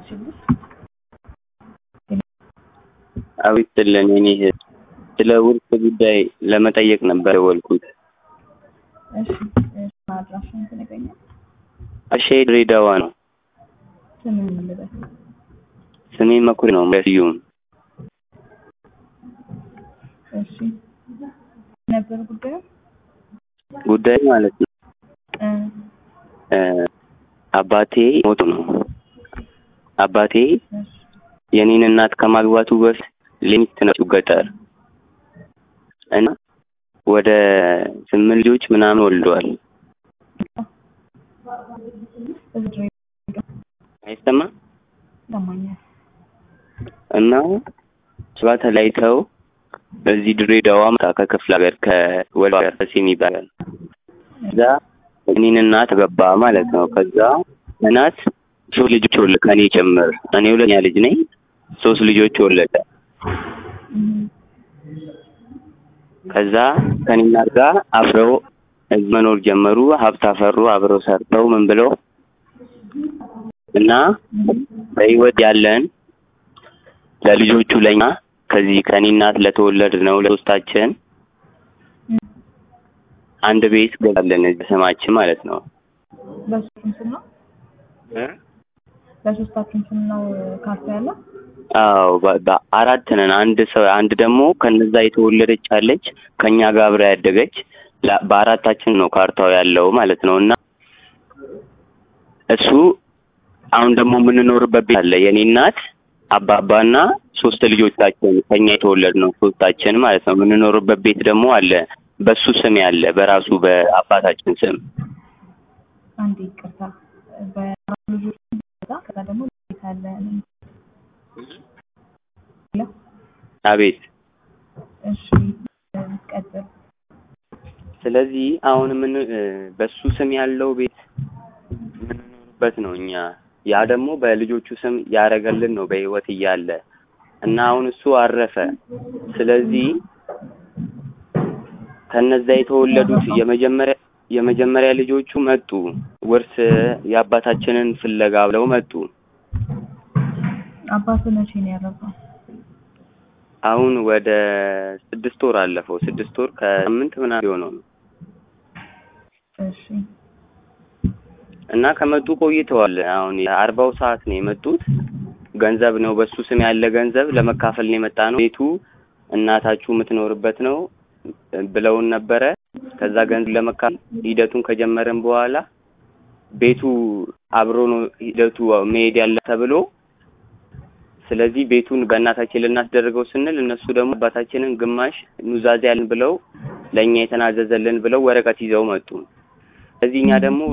ችግር አቤት ስለን የኔ እህት ስለ ውርስ ጉዳይ ለመጠየቅ ነበር የደወልኩት። እሺ እሺ አድራሻውን ትነግረኛለህ? አሼ ድሬዳዋ ነው። ስምን ምን ልበል? ስሜ መኩሪያ ነው ስዩም። እሺ ነበር ጉዳዩ ጉዳይ ማለት ነው እ እ አባቴ ሞቱ ነው። አባቴ እሺ የኔን እናት ከማግባቱ በፊት ሌሚት ነው ገጠር እና ወደ ስምንት ልጆች ምናምን ወልደዋል። እዚህ ድሬ አይሰማም ይሰማኛል። እና እሷ ተለያይተው በዚህ ድሬዳዋ መጣ ከክፍለ ሀገር ከወሎ ሀገር ደሴ ይባላል። ከዛ እኔን እናት ገባ ማለት ነው። ከዛ እናት ሶስት ልጆች ወለደ ከኔ ጭምር። እኔ ሁለተኛ ልጅ ነኝ። ሶስት ልጆች ወለደ። እም፣ ከዛ ከኔ እናት ጋር አብረው እዚህ መኖር ጀመሩ። ሀብት አፈሩ። አብረው ሰርተው ምን ብለው እና በህይወት ያለን ለልጆቹ ለኛ ከዚህ ከኔ እናት ለተወለድ ነው ለሶስታችን እም፣ አንድ ቤት ገዛለን እዚህ ስማችን ማለት ነው። በሶስቱም ስም ነው በሶስታችሁም ስም ነው ካርታ ያለው? አዎ በ- በአራት ነን። አንድ ሰው አንድ ደግሞ ከነዛ የተወለደች አለች ከኛ ጋር አብራ ያደገች ላ- በአራታችን ነው ካርታው ያለው ማለት ነው። እና እሱ አሁን ደግሞ የምንኖርበት ቤት አለ የኔ እናት አባባና ሶስት ልጆቻችን ከኛ የተወለድ ነው ሶስታችን ማለት ነው። የምንኖርበት ቤት ደግሞ አለ በሱ ስም ያለ በራሱ በአባታችን ስም አንዴ ይቅርታ በአራት ልጆች ከዛ ከዛ ደግሞ ቤት አለ ሄሎ አቤት። እሺ ቀጥል ስለዚህ አሁን ምን በሱ ስም ያለው ቤት የምንኖርበት ነው እኛ ያ ደግሞ በልጆቹ ስም ያደረገልን ነው በህይወት እያለ እና አሁን እሱ አረፈ። ስለዚህ ከነዛ የተወለዱት የመጀመሪያ የመጀመሪያ ልጆቹ መጡ ውርስ የአባታችንን ፍለጋ ብለው መጡ። አባት መቼ ነው ያረፈው? አሁን ወደ ስድስት ወር አለፈው። ስድስት ወር ከስምንት ምናምን የሆነው ነው እሺ እና ከመጡ ቆይተዋል። አሁን የአርባው ሰዓት ነው የመጡት። ገንዘብ ነው በሱ ስም ያለ ገንዘብ ለመካፈል ነው የመጣ ነው። ቤቱ እናታችሁ የምትኖርበት ነው ብለውን ነበረ። ከዛ ገንዘብ ለመካፈል ሂደቱን ከጀመረን በኋላ ቤቱ አብሮ ነው ሂደቱ መሄድ ያለ ተብሎ ስለዚህ ቤቱን በእናታችን ልናስደርገው ስንል እነሱ ደግሞ አባታችንን ግማሽ ኑዛዜ ያልን ብለው ለእኛ የተናዘዘልን ብለው ወረቀት ይዘው መጡ። ስለዚህ እኛ ደግሞ